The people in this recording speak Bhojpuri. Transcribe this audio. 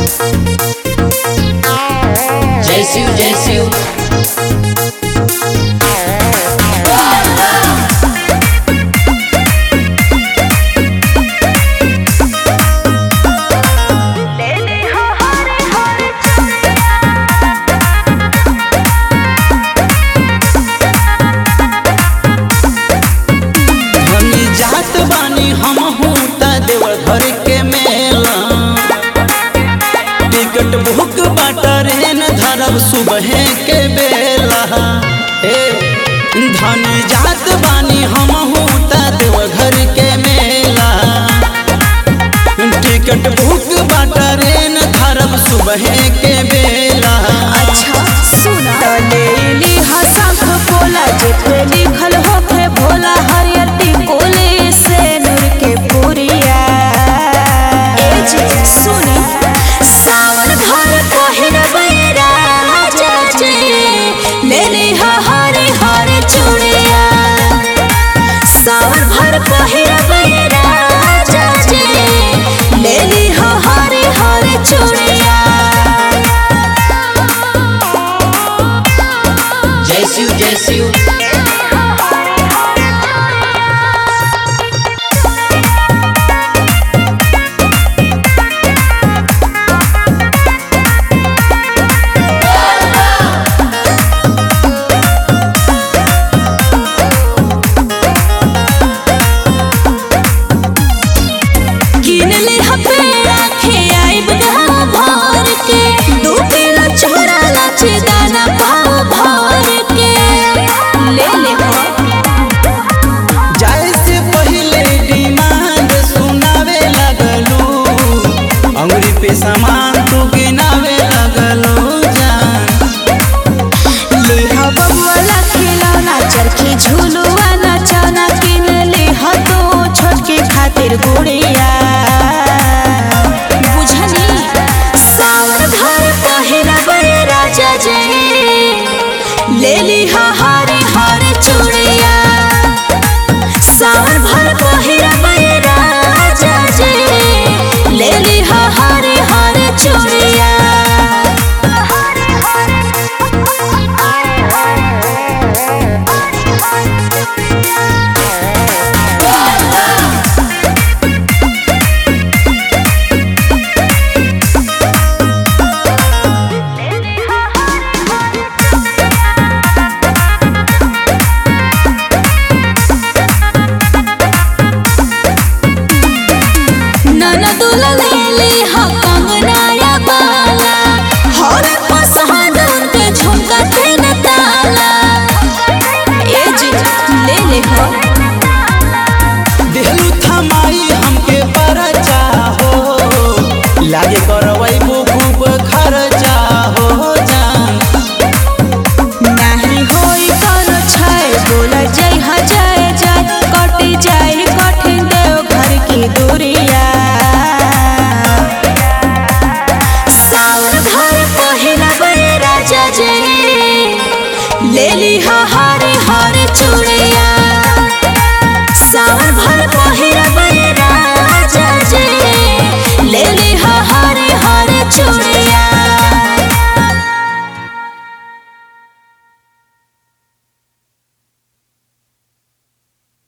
जय शिव जय शिव धनी जात बानी हम त देवघर के मेला टिकट बुक बटरेन धरब सुबह के बेला हे धनी जात बानी हम त देवघर के मेला टिकट बुक बटरेन धरब सुबह के बेला अच्छा सुना तलेली हसंख बोला जेठे लिखल होखे भोला हरियर टिकोले से नूर के पुरिया ए जे सुनी सावन भर पहिर बैरा चाचे ले ले हरे हरे चूड़िया सावन भर पहिर बैरा चाचे ले ले हरे हरे चूड़िया जय शिव जय शिव किन ले हपे आखे आइब गाँव भर के दू किलो छोरा लाचे दाना पाव भर के ले ले हो जाए से पहले डिमांड सुनावे लगलू अंगुरी पे समा